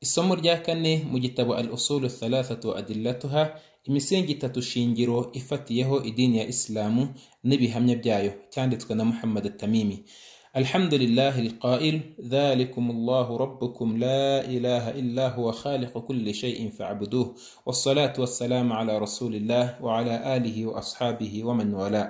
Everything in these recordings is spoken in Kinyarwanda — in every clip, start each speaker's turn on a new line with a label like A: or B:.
A: Isomo rya kane mu gitabo Al Usulu Thalathatu wa Adillatuha, imisingi itatu shingiro ifatiyeho idini ya Isilamu n'ibihamya byayo, cyanditswe na Muhammad Tamimi. الحمد لله القائل ذلكم الله ربكم لا إله إلا هو خالق كل شيء فاعبدوه والصلاة والسلام على رسول الله وعلى آله وأصحابه ومن والاه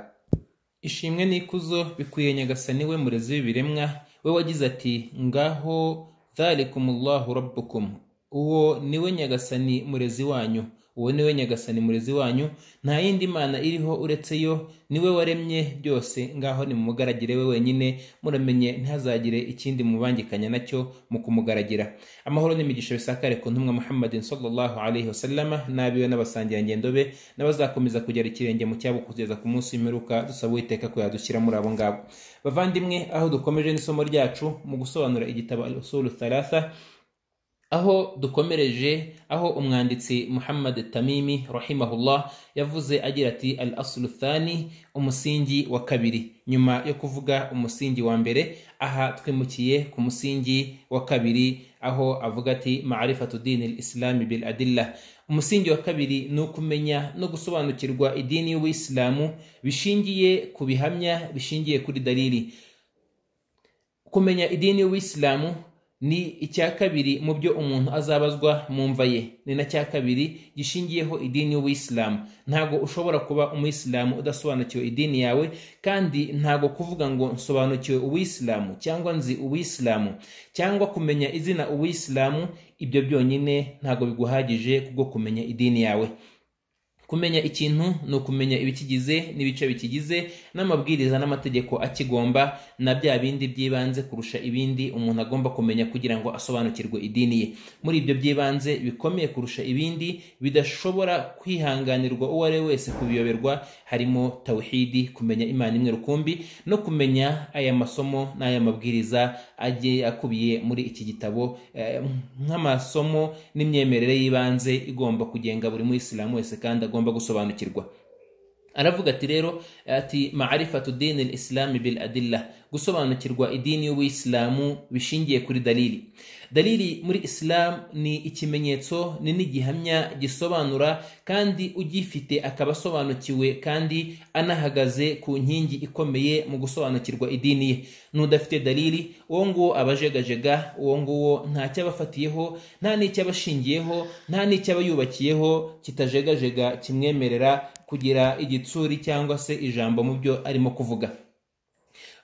A: ishimwe n'ikuzo bikwiye nyagasani we murezi w'ibiremwa we wagize ati ngaho dhalikumullahu rabbukum uwo ni we nyagasani murezi wanyu uwo ni we nyagasani murezi wanyu nta yindi mana iriho uretse yo niwe waremye byose ngaho nimumugaragire we wenyine muramenye ntihazagire ikindi mubangikanya nacyo mu kumugaragira amahoro n'imigisha bisakare ku ntumwa muhammadin sallallahu alaihi wasallama n'abiwe n'abasangirangendo be n'abazakomeza kugera ikirenge mu cyabo kugeza ku munsi w'imperuka dusaba uwiteka ko yadushyira muri abo ngabo bavandimwe aho dukomeje n'isomo ryacu mu gusobanura igitabo al usulu thalatha aho dukomereje aho umwanditsi muhammad tamimi rahimahullah yavuze agira ati al aslu thani umusingi wa kabiri nyuma yo kuvuga umusingi wa mbere aha twimukiye ku musingi wa kabiri aho avuga ati marifatu dini lislami bil adilla umusingi wa kabiri ni ukumenya no gusobanukirwa idini y'ubuyisilamu bishingiye ku bihamya bishingiye kuri dalili kumenya idini y'ubuyisilamu ni icya kabiri mu byo umuntu azabazwa mu mva ye ni na cya kabiri gishingiyeho idini y'ubuyisilamu ntago ushobora kuba umuyisilamu udasobanukiwe idini yawe kandi ntago kuvuga ngo nsobanukiwe ubuyisilamu cyangwa nzi ubuyisilamu cyangwa kumenya izina ubuyisilamu ibyo byonyine ntago biguhagije kubwo kumenya idini yawe kumenya ikintu ni ukumenya ibikigize n'ibice bikigize n'amabwiriza n'amategeko akigomba na bya bindi by'ibanze kurusha ibindi umuntu agomba kumenya kugira ngo asobanukirwe idini ye muri ibyo by'ibanze bikomeye kurusha ibindi bidashobora kwihanganirwa uwo ari we wese kubiyoberwa harimo tawhidi kumenya imana imwe rukumbi no kumenya aya masomo n'aya mabwiriza agiye akubiye muri iki gitabo nk'amasomo n'imyemerere y'ibanze igomba kugenga buri muyisilamu wese kandi agomba gusobanukirwa aravuga ati rero ati marifatu dini lislami bil adilla gusobanukirwa idini y'ubuyisilamu bishingiye kuri dalili dalili muri isilamu ni ikimenyetso ni n'igihamya gisobanura kandi ugifite akaba asobanukiwe kandi anahagaze ku nkingi ikomeye mu gusobanukirwa idini ye n'udafite dalili uwo nguwo abajegajega uwo nguwo nta cyabafatiyeho nta n'icyo abashingiyeho nta n'icyo aba yubakiyeho kitajegajega kimwemerera kugira igitsuri cyangwa se ijambo mu byo arimo kuvuga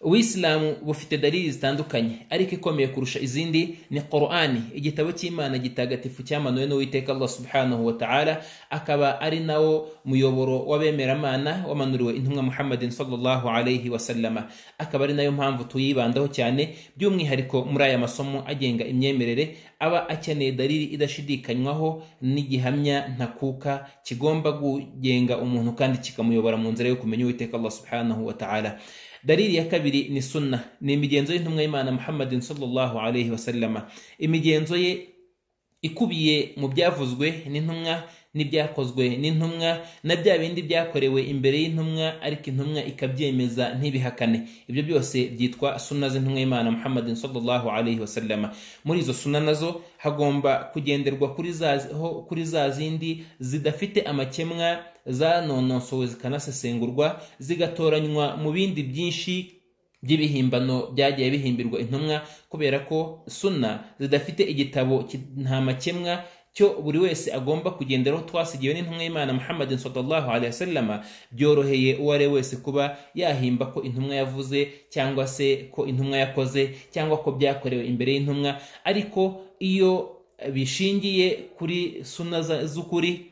A: ubuyisilamu bufite dalili zitandukanye ariko ikomeye kurusha izindi ni korani igitabo cy'imana gitagatifu cyamanuwe n'uwiteka allah subhanahu wa ta'ala akaba ari nawo muyoboro w'abemeramana wamanuriwe intumwa muhammadin sallallahu alayhi wasallama akaba ari nayo mpamvu tuyibandaho cyane by'umwihariko muri aya masomo agenga imyemerere aba akeneye dalili idashidikanywaho n'igihamya ntakuka kigomba kugenga umuntu kandi kikamuyobora mu nzira yo kumenya uwiteka allah subhanahu wa ta'ala dalili ya kabiri ni sunna ni imigenzo y'intumwa y'imana muhammadin sallallahu alayhi wasallama imigenzo ye ikubiye mu byavuzwe n'intumwa n'ibyakozwe n'intumwa na bya bindi byakorewe imbere y'intumwa ariko intumwa ikabyemeza ntibihakane ibyo byose byitwa suna z'intumwa y'imana muhammadin sallallahu alayhi wasallama muri izo suna nazo hagomba kugenderwa kuri za zindi zidafite amakemwa zanononsowe zikanasesengurwa zigatoranywa mu bindi byinshi by'ibihimbano byagiye bihimbirwa intumwa kubera ko suna zidafite igitabo nta makemwa cyo buri wese agomba kugenderaho twasigiwe n'intumwa y'imana muhammadin sallallahu alaihi wasallama byoroheye uwo ari we wese kuba yahimba ko intumwa yavuze cyangwa se ko intumwa yakoze cyangwa ko byakorewe imbere y'intumwa ariko iyo bishingiye kuri suna z'ukuri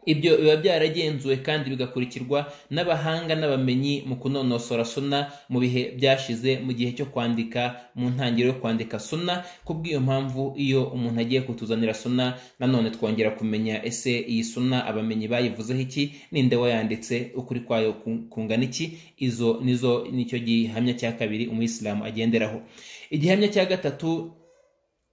A: ibyo biba byaragenzuwe kandi bigakurikirwa n'abahanga n'abamenyi mu kunonosora suna mu bihe byashize mu gihe cyo kwandika mu ntangiriro yo kwandika suna kubw'iyo mpamvu iyo umuntu agiye kutuzanira suna nanone twongera kumenya ese iyi suna abamenyi bayivuzeho iki ninde wayanditse ukuri kwayo kungana iki izo nizo nicyo gihamya cya kabiri umuyisilamu agenderaho igihamya cya gatatu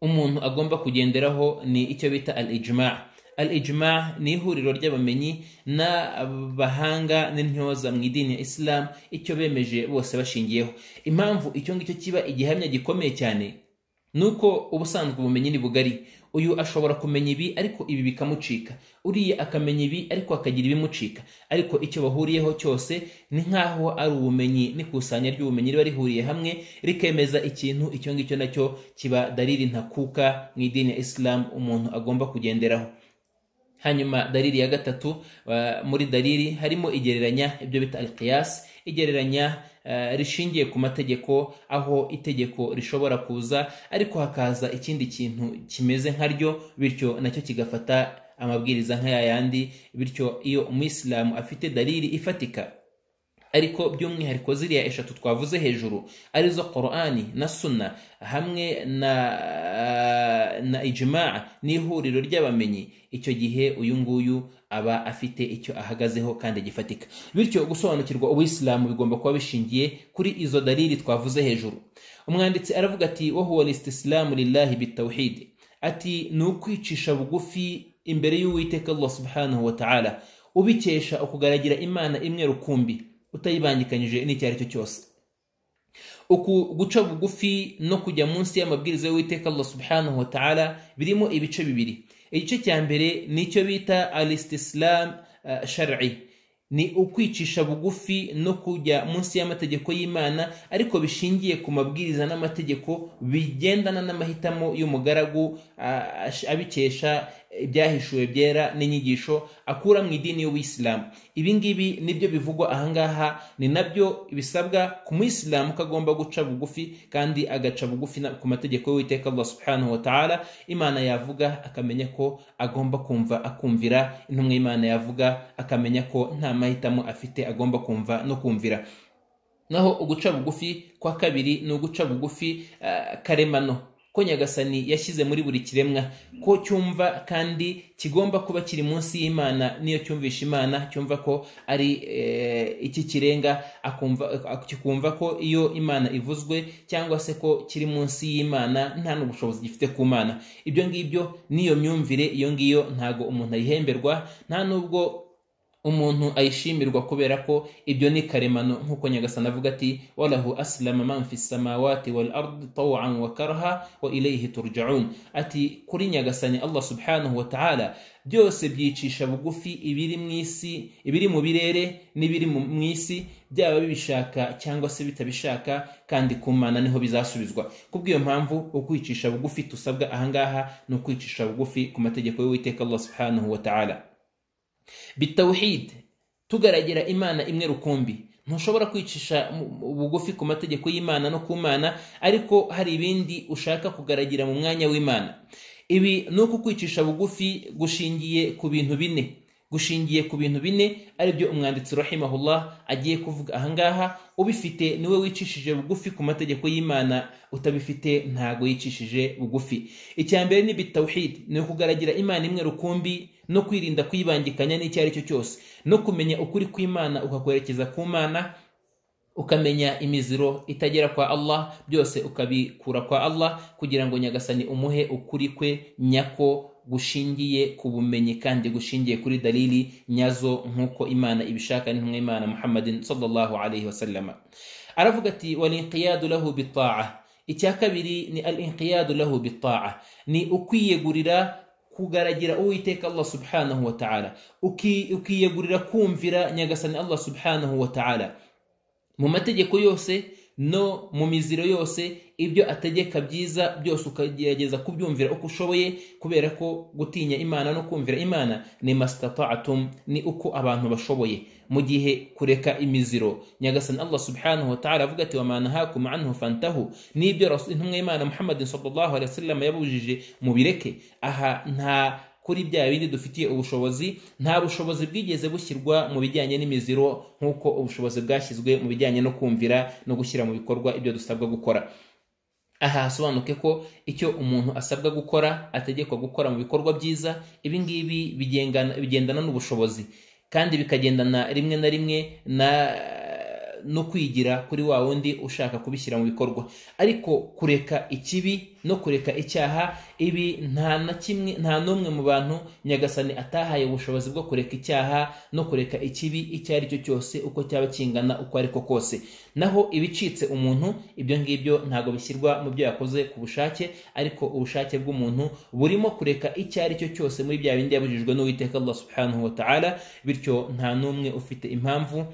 A: umuntu agomba kugenderaho ni icyo bita al ijma al ijma ni ihuriro ry'abamenyi n'abahanga n'intyoza mu idini ya isilamu icyo bemeje bose bashingiyeho impamvu icyo ngicyo kiba igihamya gikomeye cyane nuko ubusanzwe ubumenyi ni bugari uyu ashobora kumenya ibi ariko ibi bikamucika uriya akamenya ibi ariko akagira ibimucika ariko icyo bahuriyeho cyose ni nk'aho ari ubumenyi n'ikusanya ry'ubumenyi riba rihuriye hamwe rikemeza ikintu icyo ngicyo nacyo kiba dariri ntakuka mu idini ya isilamu umuntu agomba kugenderaho hanyuma dariri ya gatatu muri dariri harimo igereranya ibyo bita alqiyas igereranya rishingiye ku mategeko aho itegeko rishobora kuza ariko hakaza ikindi kintu kimeze nka ryo bityo nacyo kigafata amabwiriza nk'aya yandi bityo iyo umuyisilamu afite dariri ifatika ariko by'umwihariko ziriya eshatu twavuze hejuru arizo korani na suna hamwe na na ijimaa n'ihuriro ry'abamenyi icyo gihe uyu nguyu aba afite icyo ahagazeho kandi gifatika bityo gusobanukirwa ubuyisilamu bigomba kuba bishingiye kuri izo dariri twavuze hejuru umwanditsi aravuga ati wohuwa lisitisilamu lillahi bitawuhidi ati ni ukwicisha bugufi imbere y'uwiteka allah subhanahu wa ta'ala ubikesha ukugaragira imana imwe rukumbi utayibangikanyije n'icyo ari cyo cyose uku guca bugufi no kujya munsi y'amabwiriza y'uwiteka allah subhanahu wa ta'ala birimo ibice bibiri igice cya mbere ni icyo bita alistisilam uh, shar'i ni ukwicisha bugufi no kujya munsi y'amategeko y'imana ariko bishingiye ku mabwiriza n'amategeko bigendana n'amahitamo y'umugaragu uh, abikesha ibyahishuwe byera n'inyigisho akura mu idini y'ubuyisilamu ibi ngibi nibyo bivugwa ahangaha ni nabyo bisabwa ku muyisilamu ko agomba guca bugufi kandi agaca bugufi ku mategeko y'uwiteka allah subhanahu wa ta'ala imana yavuga akamenya ko agomba kumva akumvira intumwa y'imana yavuga akamenya ko nta mahitamo afite agomba kumva no kumvira naho uguca bugufi kwa kabiri ni uguca bugufi karemano ko nyagasani yashyize muri buri kiremwa ko cyumva kandi kigomba kuba kiri munsi y'imana niyo cyumvisha imana cyumva ko ari iki kirenga kikumva ko iyo imana ivuzwe cyangwa se ko kiri munsi y'imana nta n'ubushobozi gifite ku mana ibyo ngibyo n'iyo myumvire iyo ngiyo ntago umuntu ayihemberwa nta n'ubwo umuntu ayishimirwa kubera ko ibyo ni karemano nk'uko nyagasana avuga ati walahu asilama man fi samawati wal ardi tawan wa karaha wa ilayhi turjaun ati kuri nyagasani allah subhanahu wa ta'ala byose byicisha bugufi ibiri mu isi ibiri mu birere n'ibiri mu isi byaba bibishaka cyangwa se bitabishaka kandi ku mana niho bizasubizwa kubw'iyo mpamvu ukwicisha bugufi tusabwa ahangaha ni ukwicisha bugufi ku mategeko y'uwiteka allah subhanahu wa ta'ala bitawuhid tugaragira imana imwe rukumbi ntushobora kwicisha bugufi ku mategeko y'imana no ku mana ariko hari ibindi ushaka kugaragira mu mwanya w'imana ibi ni uko kwicisha bugufi gushingiye ku bintu bine gushingiye ku bintu bine aribyo umwanditsi rahimahullah agiye kuvuga ahangaha ubifite niwe wicishije bugufi ku mategeko y'imana utabifite ntago yicishije bugufi icya mbere ni bitawuhid ni ukugaragira imana imwe rukumbi no kwirinda kuyibangikanya n'icyo ari cyo cyose no kumenya ukuri kw'imana ukakwerekeza ku mana ukamenya imiziro itagera kwa allah byose ukabikura kwa allah kugira ngo nyagasani umuhe ukuri kwe nyako gushingiye ku bumenyi kandi gushingiye kuri dalili nyazo nk'uko imana ibishaka n'intumwa imana muhammadin sallallahu alayhi wasallama aravuga ati walinqiyadu lahu bitaa icya kabiri ni al inqiyadu lahu bitaa ni ukwiyegurira kugaragira uwiteka allah subhanahu wa ta'ala ukiyegurira kumvira nyagasani allah subhanahu wa ta'ala mu mategeko yose no mu miziro yose ibyo ategeka byiza byose ukagerageza kubyumvira uko ushoboye kubera ko gutinya imana no kumvira imana ni mastataatum ni uko abantu bashoboye mu gihe kureka imiziro nyagasani allah subhanahu wataala avuga ati wamanahakum anhu fantahu n'ibyo intumwa y'imana muhammadin sallallahu alaihi wasallam yabujije mubireke aha nta kuri bya bindi dufitiye ubushobozi nta bushobozi bwigeze bushyirwa mu bijyanye n'imiziro nk'uko ubushobozi bwashyizwe mu bijyanye no kumvira no gushyira mu bikorwa ibyo dusabwa gukora aha hasobanuke ko icyo umuntu asabwa gukora ategekwa gukora mu bikorwa byiza ibi ngibi bigendana n'ubushobozi kandi bikagendana rimwe na rimwe na no kwigira kuri wa wundi ushaka kubishyira mu bikorwa ariko kureka ikibi no kureka icyaha ibi nta na kimwe nta n'umwe mu bantu nyagasani atahaye ubushobozi bwo kureka icyaha no kureka ikibi icyo ari cyo cyose uko cyaba kingana uko ariko kose naho ibicitse umuntu ibyo ngibyo ntabwo bishyirwa mu byo yakoze ku bushake ariko ubushake bw'umuntu burimo kureka icyo ari cyo cyose muri bya bindi yabujijwe n'uwiteka Allah subhanahu wa ta'ala bityo nta n'umwe ufite impamvu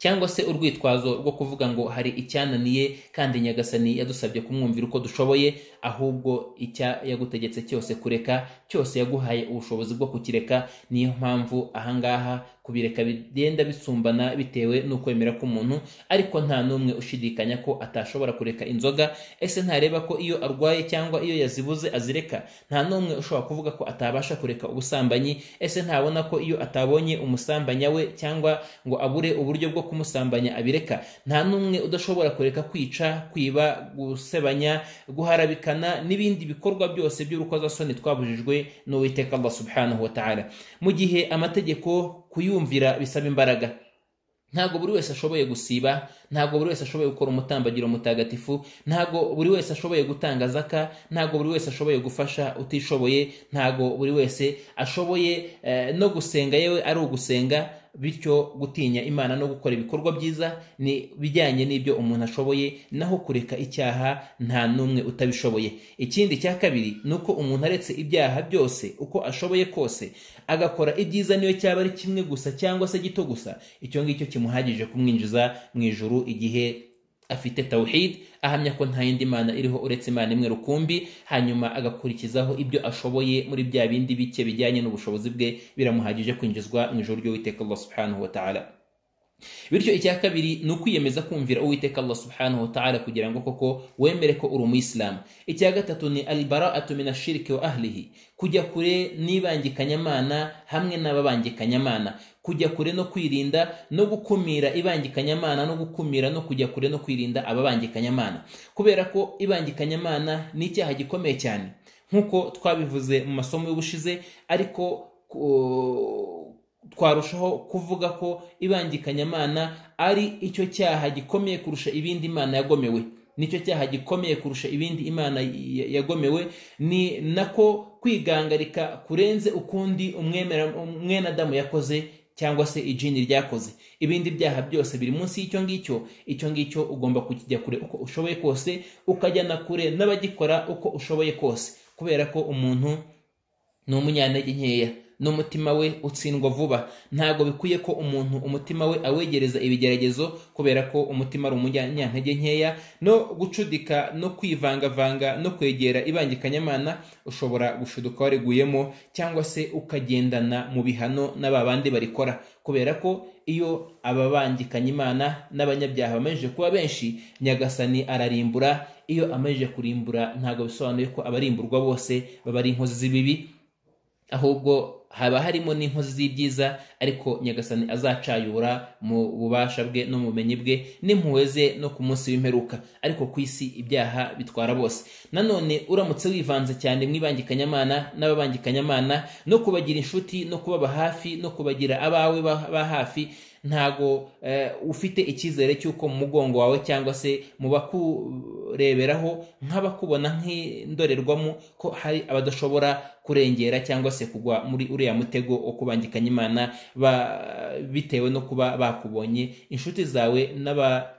A: cyangwa se urwitwazo rwo kuvuga ngo hari icyananiye kandi nyagasani yadusabye kumwumvira uko dushoboye ahubwo icya yagutegetse cyose kureka cyose yaguhaye ubushobozi bwo kukireka niyo mpamvu ahangaha kubireka bigenda bisumbana bitewe n'ukwemera k'umuntu ariko nta n'umwe ushidikanya ko atashobora kureka inzoga ese ntareba ko iyo arwaye cyangwa iyo yazibuze azireka nta n'umwe ushobora kuvuga ko atabasha kureka ubusambanyi ese ntabona ko iyo atabonye umusambanya we cyangwa ngo abure uburyo bwo kumusambanya abireka nta n'umwe udashobora kureka kwica kwiba gusebanya guharabikana n'ibindi bikorwa byose by'urukozasoni twabujijwe n'uwiteka Allah subhanahu wa ta'ala mu gihe amategeko kuyumvira bisaba imbaraga ntabwo buri wese ashoboye gusiba ntabwo buri wese ashoboye gukora umutambagiro mutagatifu ntabwo buri wese ashoboye gutanga zaka ntabwo buri wese ashoboye gufasha utishoboye ntabwo buri wese ashoboye eh, no gusenga yewe ari ugusenga bityo gutinya imana no gukora ibikorwa byiza ni bijyanye n'ibyo umuntu ashoboye naho kureka icyaha nta n'umwe utabishoboye ikindi cya kabiri ni uko umuntu aretse ibyaha byose uko ashoboye kose agakora ibyiza niyo cyaba ari kimwe gusa cyangwa se gito gusa icyo ngicyo kimuhagije kumwinjiza mu ijuru igihe afite tawhid ahamya ko nta yindi mana iriho uretse imana imwe rukumbi hanyuma agakurikizaho ibyo ashoboye muri bya bindi bike bijyanye n'ubushobozi bwe biramuhagije kwinjizwa mu ijoro ry'uwiteka Allah subhanahu wa ta'ala bityo icya kabiri ni ukwiyemeza kumvira uwiteka allah subhanahu wa ta'ala kugira ngo koko wemere ko uri umuyisilamu icya gatatu ni albara'atu min ashiriki wa ahlihi kujya kure n'ibangikanyamana hamwe n'ababangikanyamana kujya kure no kwirinda no gukumira ibangikanyamana no gukumira no kujya kure no kwirinda ababangikanyamana kubera ko ibangikanyamana ni icyaha gikomeye cyane nk'uko twabivuze mu masomo y'ubushize ariko twarushaho kuvuga ko ibangikanyamana ari icyo cyaha gikomeye kurusha ibindi imana yagomewe nicyo cyaha gikomeye kurusha ibindi imana yagomewe ni nako kwigangarika kurenze ukundi umwenadamu yakoze cyangwa se ijini ryakoze ibindi byaha byose biri munsi y'icyo ngicyo icyo ngicyo ugomba kukijya kure uko ushoboye kose ukajya na kure n'abagikora uko ushoboye kose kubera ko umuntu ni umunyantege nkeya n'umutima we utsindwa vuba ntabwo bikwiye ko umuntu umutima we awegereza ibigeragezo kubera ko umutima ari umunyantege nkeya no gucudika no kwivangavanga no kwegera ibangikanyamana ushobora gushuduka wariguyemo cyangwa se ukagendana mu bihano n'aba bandi barikora kubera ko iyo ababangikanya imana n'abanyabyaha bamajije kuba benshi nyagasani ararimbura iyo amajije kurimbura ntabwo bisobanuye ko abarimburwa bose baba ari inkozi z'ibibi ahubwo haba harimo n'inkozi z'ibyiza ariko nyagasani azacayura mu bubasha bwe no mu bumenyi bwe n'impuhwe ze no ku munsi w'imperuka ariko ku isi ibyaha bitwara bose nanone uramutse wivanze cyane mu ibangikanyamana n'ababangikanyamana no kubagira inshuti no kubaba hafi no kubagira abawe ba hafi ntago ufite icyizere cy'uko mu mugongo wawe cyangwa se mu bakureberaho nk'abakubona nk'indorerwamo ko hari abadashobora kurengera cyangwa se kugwa muri uriya mutego wo kubangikanya imana bitewe no kuba bakubonye inshuti zawe n'aba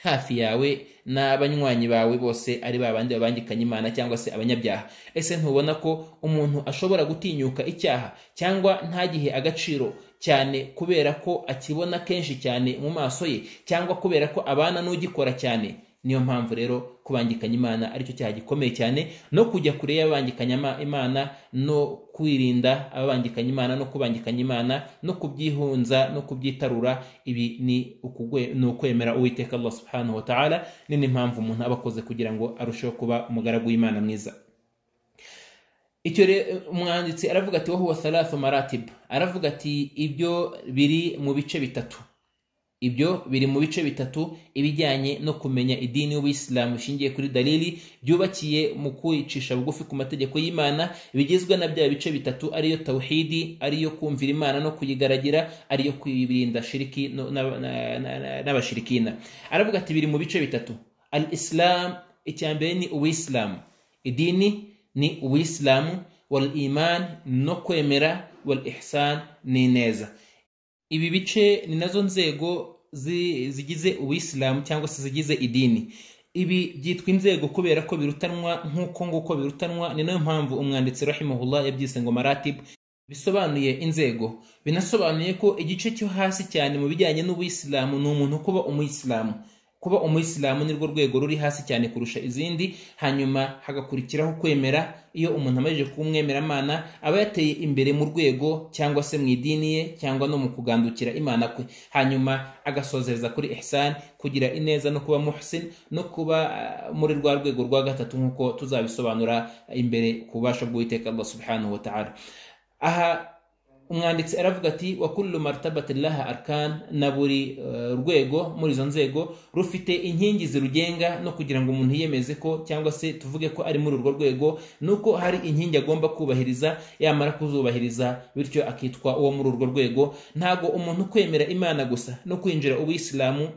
A: hafi yawe n'abanywanyi bawe bose ari babandi babangikanya imana cyangwa se abanyabyaha ese ntubona ko umuntu ashobora gutinyuka icyaha cyangwa ntagihe agaciro cyane kubera ko akibona kenshi cyane mu maso ye cyangwa kubera ko abana n'ugikora cyane niyo mpamvu rero kubangikanya imana aricyo cyaha gikomeye cyane no kujya kure y'abangikanya imana no kwirinda ababangikanya imana no kubangikanya imana no kubyihunza no kubyitarura ibi ni ukwemera uwiteka allah subhanahu wa ta'ala ni n'impamvu umuntu aba akoze kugira ngo arusheho kuba umugaragu w'imana mwiza icyo umwanditsi aravuga ati wowe wasarathu maratib aravuga ati ibyo biri mu bice bitatu ibyo biri mu bice bitatu ibijyanye no kumenya idini y'ubuyisilamu bishingiye kuri dalili byubakiye mu kwicisha bugufi ku mategeko y'imana bigizwe na bya bice bitatu ariyo tawhidi ariyo kumvira imana no kuyigaragira ariyo kwirinda shiriki no- na- na- na- na- n'abashirikina aravuga ati biri mu bice bitatu al islam icya mbere ni ubuyisilamu idini ni ubuyisilamu wal iman no kwemera wal ihsan ni neza ibi bice ni nazo nzego zi- zigize ubuyisilamu cyangwa se zigize idini ibi byitwa inzego kubera ko birutanwa nk'uko nguko birutanwa ni nayo mpamvu umwanditsi rahimahullah yabyise ngo maratib bisobanuye inzego binasobanuye ko igice cyo hasi cyane mu bijyanye n'ubuyisilamu ni umuntu kuba umuyisilamu kuba umuyisilamu nirwo rwego ruri hasi cyane kurusha izindi hanyuma hagakurikiraho kwemera iyo umuntu amajije kuba umwemeramana aba yateye imbere mu rwego cyangwa se mu idini ye cyangwa no mu kugandukira imana kwe hanyuma agasozereza kuri ihsan kugira ineza no kuba muhsin no kuba ah, muri rwa rwego rwa gatatu nk'uko tuzabisobanura imbere ku bubasha bw'uwiteka allah subhanahu wa ta'ala aha umwanditsi aravuga ati wa kullu martabati laha arkan na buri eh, rwego muri izo nzego rufite inkingi zirugenga no kugira ngo umuntu yiyemeze ko cyangwa se tuvuge ko ari muri urwo rwego nuko hari inkingi agomba kubahiriza yamara kuzubahiriza bityo akitwa uwo muri urwo rwego ntabwo umuntu kwemera imana gusa no kwinjira ubuyisilamu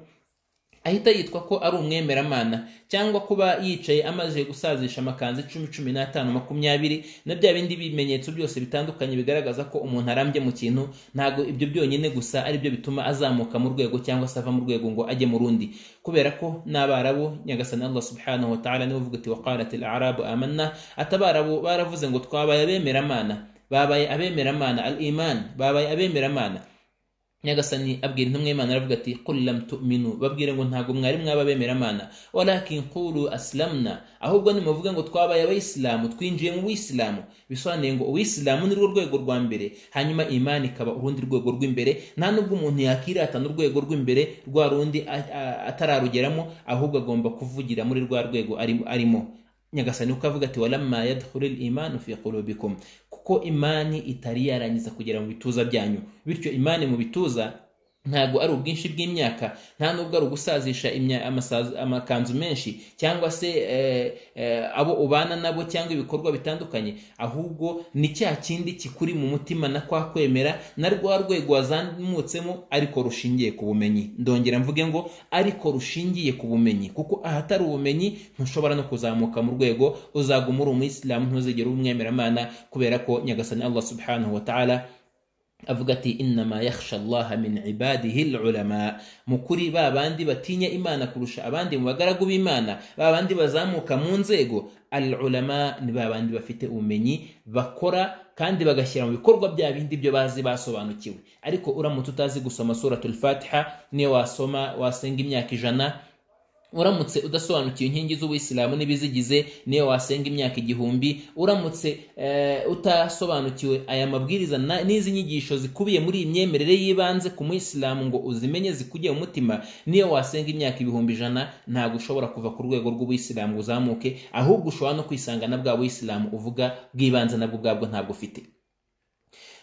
A: ahita yitwa ko ari umwemeramana cyangwa kuba yicaye amaze gusazisha amakanzu icumi cumi n'atanu makumyabiri na bya bindi bimenyetso byose bitandukanye bigaragaza ko umuntu arambye mu kintu ntabwo ibyo byonyine gusa ari byo bituma azamuka mu rwego cyangwa se ava mu rwego ngo ajye mu rundi kubera ko n'abarabu nyagasani allah subhanahu wa ta'ala niwe uvuga ati waqalat al arabu amanna atabarabu baravuze ngo twabaye abemeramana babaye abemeramana al iman babaye abemeramana nyagasani abwira intumwa y'imana aravuga ati qul lam tu'minu babwire ngo ntabwo mwari mwaba bemeramana walakin qulu aslamna ahubwo nimuvuge ngo twabaye abayisilamu twinjiye mu buyisilamu bisobanuye ngo ubuyisilamu ni rwo rwego rwa mbere hanyuma imani ikaba urundi rwego rw'imbere nta nubwo umuntu yakiratana urwego rw'imbere rwa rundi a- a- atararugeramo ahubwo agomba kuvugira muri rwa rwego ari- arimo nyagasani uko avuga ati walamma yadkhulil imanu fi qulubikum kuko imani itari yarangiza kugera mu bituza byanyu bityo imani mu bituza ntabwo ari ubwinshi bw'imyaka nta nubwo ari ugusazisha imya- amasazi- amakanzu menshi cyangwa se eh, eh, abo ubana nabo cyangwa ibikorwa bitandukanye ahubwo ni cya kindi kikuri mu mutima na kwa kwemera na rwa rwego wazamutsemo ariko rushingiye ku bumenyi ndongera mvuge ngo ariko rushingiye ku bumenyi kuko ahatari ubumenyi ntushobora no kuzamuka mu rwego uzaguma uri umuyisilamu ntuzigere uba umwemeramana kubera ko nyagasani allah subhanahu wa ta'ala avuga ati innama yakhsha allaha min ibadihi lulama mu kuri ba bandi batinya imana kurusha abandi mu bagaragu b'imana ba bandi bazamuka mu nzego al ulama ni ba bandi bafite ubumenyi bakora kandi bagashyira mu bikorwa bya bindi byo bazi basobanukiwe ariko uramutse utazi gusoma suratul fatiha niyo wasoma wasenga imyaka ijana uramutse udasobanukiwe inkingi z'ubuyisilamu n'ibizigize niyo wasenga imyaka igihumbi uramutse eh, utasobanukiwe aya mabwiriza na- n'izi nyigisho zikubiye muri iyi myemerere y'ibanze ku muyisilamu ngo uzimenye zikujye mu mutima niyo wasenga imyaka ibihumbi ijana ntabwo ushobora kuva ku rwego rw'ubuyisilamu ngo uzamuke ahubwo ushobora no kwisanga na bwa buyisilamu uvuga bw'ibanze nabwo ubwabwo ntabwo ufite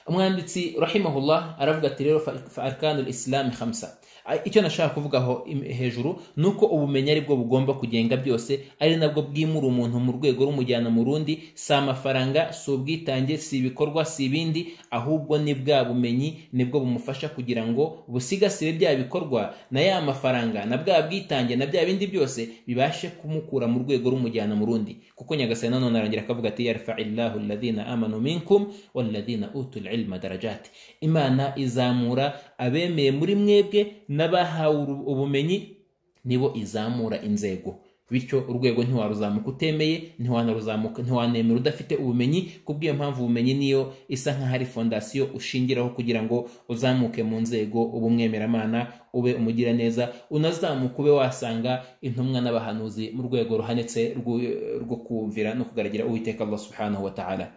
A: umwanditsi rahimahullah aravuga ati rero fa fa arkanul islami khamsa A- icyo nashaka kuvugaho im- hejuru ni uko ubumenyi ari bwo bugomba kugenga byose ari nabwo bwimura umuntu mu rwego rumujyana mu rundi si amafaranga si ubwitange si ibikorwa si ibindi ahubwo ni bwa bumenyi nibwo bumufasha kugira ngo busigasire bya bikorwa na ya mafaranga na bwa bwitange na bya bindi byose bibashe kumukura mu rwego rumujyana mu rundi kuko nyagasani nanone arongera akavuga ati yarfa illahu alladhina amanu minkum walladhina utul ilma darajati imana izamura abemeye muri mwebwe n'abahawe uru- ubumenyi nibo izamura inzego bityo urwego ntiwaruzamuka utemeye ntiwanaruzamuka ntiwanemera udafite ubumenyi kubw'iyo mpamvu ubumenyi niyo isa nk'aho ari fondasiyo ushingiraho kugira ngo uzamuke mu nzego ube umwemeramana ube umugiraneza unazamuka ube wasanga intumwa n'abahanuzi mu rwego ruhanitse rw'u- rwo kumvira no kugaragara uwiteka allah subhanahu wa ta'ala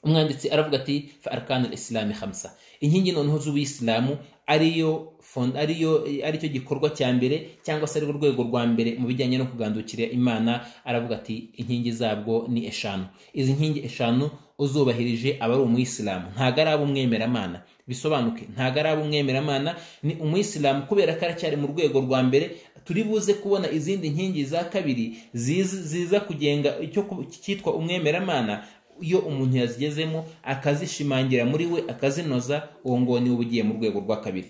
A: umwanditsi aravuga ati fa arkanul islami khamsa inkingi noneho z'ubuyisilamu ariyo fond- ariyo aricyo gikorwa cya mbere cyangwa se ari urwego rwa mbere mu bijyanye no kugandukira imana aravuga ati inkingi zabwo ni eshanu izi nkingi eshanu uzubahirije aba ari umuyisilamu ntabwo ari ab'umwemeramana bisobanuke ntabwo ari ab'umwemeramana ni umuyisilamu kubera ko aracyari mu rwego rwa mbere turi buze kubona izindi nkingi za kabiri ziza ziza kugenga icyo ku- cyitwa umwemeramana iyo umuntu yazigezemo akazishimangira muri we akazinoza uwo nguwo niwe uba ugiye mu rwego rwa kabiri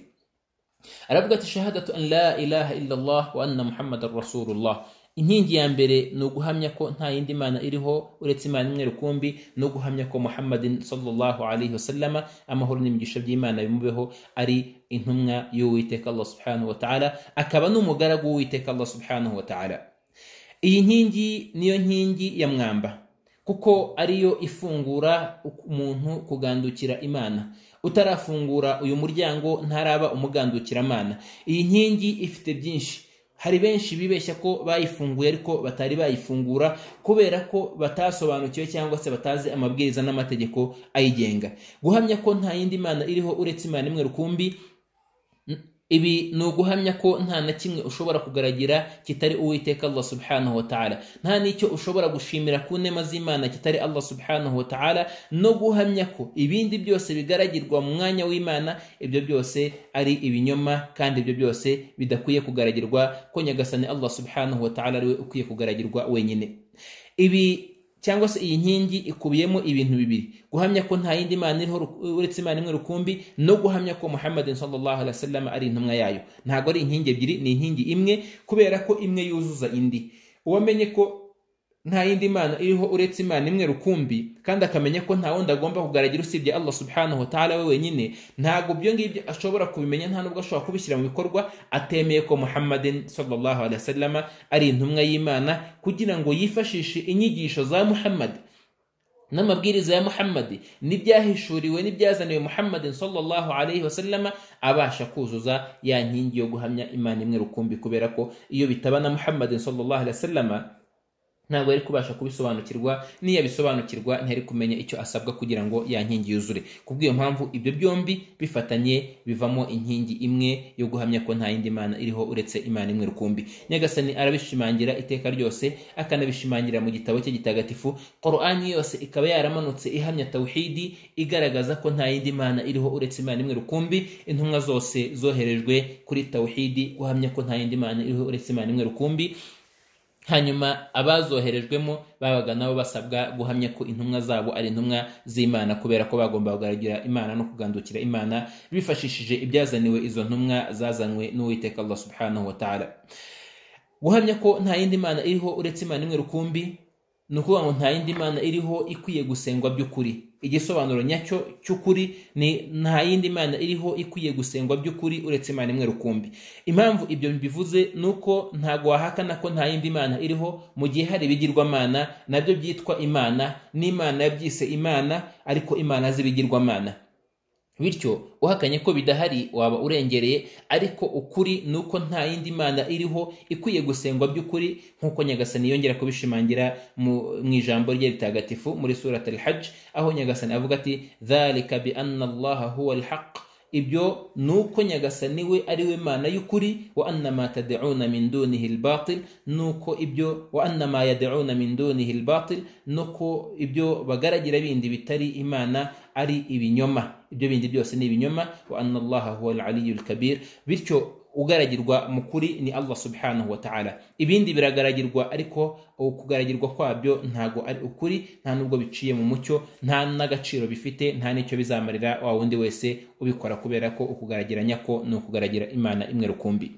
A: aravuga ati shahadatu an la ilaha illallah wa anna muhammadan rasulullah inkingi ya mbere ni uguhamya ko nta yindi mana iriho uretse imana imwe rukumbi no guhamya ko muhammadin sallallahu alaihi wasallama amahoro n'imigisha by'imana bimubeho ari intumwa y'uwiteka allah subhanahu wa ta'ala akaba n'umugaragu w'uwiteka allah subhanahu wa ta'ala iyi nkingi niyo nkingi ya mwamba kuko ariyo ifungura umuntu kugandukira imana utarafungura uyu muryango ntaraba umugandukiramana iyi nkingi ifite byinshi hari benshi bibeshya ko bayifunguye ariko batari bayifungura kubera ko batasobanukiwe cyangwa se batazi amabwiriza n'amategeko ayigenga guhamya ko nta yindi mana iriho uretse imana imwe rukumbi ibi ni uguhamya ko nta na kimwe ushobora kugaragira kitari uwiteka allah subhanahu wa ta'ala nta n'icyo ushobora gushimira ku nema z'imana kitari allah subhanahu wa ta'ala no guhamya ko ibindi byose bigaragirwa mu mwanya w'imana ibyo byose ari ibinyoma kandi ibyo byose bidakwiye kugaragirwa ko nyagasani allah subhanahu wa ta'ala ariwe ukwiye kugaragirwa wenyine ibi cyangwa se iyi nkingi ikubiyemo ibintu bibiri guhamya ko nta yindi mana iriho ru- uretse imana imwe rukumbi no guhamya ko muhammadin sallallahu alaihi wasallam ari intumwa yayo ntabwo ari inkingi ebyiri ni inkingi imwe kubera ko imwe yuzuza indi uwamenye ko nta yindi mana iriho uretse imana imwe rukumbi kandi akamenya ko nta wundi agomba kugaragara usibye allah subhanahu wa ta'ala we wenyine ntabwo ibyo ngibyo ashobora kubimenya nta nubwo ashobora kubishyira mu bikorwa atemeye ko muhammadin sallallahu alaihi wasallama ari intumwa y'imana kugira ngo yifashishe inyigisho za muhammad n'amabwiriza ya muhammadi n'ibyahishuriwe n'ibyazaniwe muhammadin sallallahu alaihi wasallama abasha kuzuza ya nkingi yo guhamya imana imwe rukumbi kubera ko iyo bitaba na muhammadin sallallahu alaihi wasallama ntabwo yari kubasha kubisobanukirwa n'iyo abisobanukirwa ntiyari kumenya icyo asabwa kugira ngo ya nkingi yuzure ku bw'iyo mpamvu ibyo byombi bifatanye bivamo inkingi imwe yo guhamya ko nta yindi mana iriho uretse imana imwe rukumbi nyagasani arabishimangira iteka ryose akanabishimangira mu gitabo cye gitagatifu korani yose ikaba yaramanutse ihamya tawhidi igaragaza ko nta yindi mana iriho uretse imana imwe rukumbi intumwa zose zoherejwe kuri tawhidi guhamya ko nta yindi mana iriho uretse imana imwe rukumbi hanyuma abazoherejwemo babaga nabo basabwa guhamya ko intumwa zabo ari intumwa z'imana kubera ko bagomba kugaragara imana no kugandukira imana bifashishije ibyazaniwe izo ntumwa zazanywe n'uwiteka allah subhanahu wa ta'ala guhamya ko nta yindi mana iriho uretse imana imwe rukumbi ni ukuvuga ngo nta yindi mana iriho ikwiye gusengwa by'ukuri igisobanuro nyacyo cy'ukuri ni nta yindi mana iriho ikwiye gusengwa by'ukuri uretse imana imwe rukumbi impamvu ibyo bivuze ni uko ntabwo wahakana ko nta yindi mana iriho mu gihe hari ibigirwamana nabyo byitwa imana n'imana yabyise imana ariko imana z'ibigirwamana bityo uhakanye ko bidahari waba urengereye ariko ukuri ni uko nta yindi mana iriho ikwiye gusengwa by'ukuri nk'uko nyagasani yongera kubishimangira mu mu ijambo rye ritagatifu muri surat al hajj aho nyagasani avuga ati dhalika bi anna allaha huwa alhaq ibyo ni uko nyagasani we ari we mana y'ukuri wa anna ma tad'una min dunihi albatil nuko ibyo wa anna ma yad'una min dunihi albatil nuko ibyo bagaragira bindi bitari imana ari ibinyoma ibyo bindi byose ni ibinyoma wa anna allaha huwa al-aliyu al-kabir bityo ugaragirwa mu kuri ni allah subhanahu wa ta'ala ibindi biragaragirwa ariko ukugaragirwa kwabyo ntago ari ukuri nta nubwo biciye mu mucyo nta n'agaciro bifite nta n'icyo bizamarira wa wundi wese ubikora kubera ko ukugaragiranya nyako ni ukugaragira imana imwe rukumbi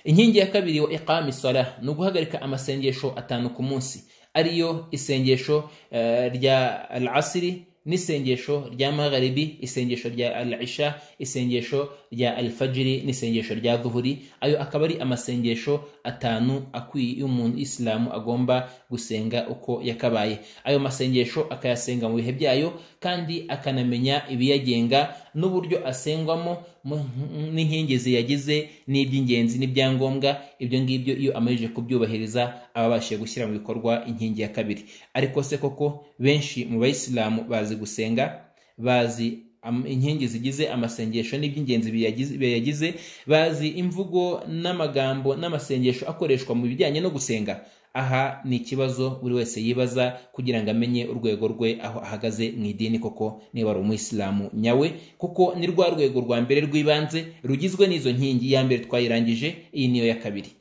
A: inkingi ya kabiri wa iqami sala ni uguhagarika amasengesho atanu ku munsi ariyo isengesho eh, rya al asiri n'isengesho rya magharibi isengesho rya al isha isengesho rya al fajiri n'isengesho rya duhuri ayo akaba ari amasengesho atanu akwiye umuntu isilamu agomba gusenga uko yakabaye ayo masengesho akayasenga mu bihe byayo kandi akanamenya ibiyagenga n'uburyo asengwamo mu- n'inkingi ziyagize n'iby'ingenzi n'ibyangombwa ibyo ngibyo iyo amajije kubyubahiriza aba abashije gushyira mu bikorwa inkingi ya kabiri ariko se koko benshi mu bayisilamu bazi gusenga bazi am- inkingi zigize amasengesho n'iby'ingenzi biyagize biyagize, bazi imvugo n'amagambo n'amasengesho akoreshwa mu bijyanye no gusenga aha ni ikibazo buri wese yibaza kugira ngo amenye urwego rwe aho ahagaze mu idini koko niba ari umuyisilamu nyawe kuko ni rwa rwego rwa mbere rw'ibanze rugizwe n'izo nkingi iya mbere twayirangije iyi niyo ya kabiri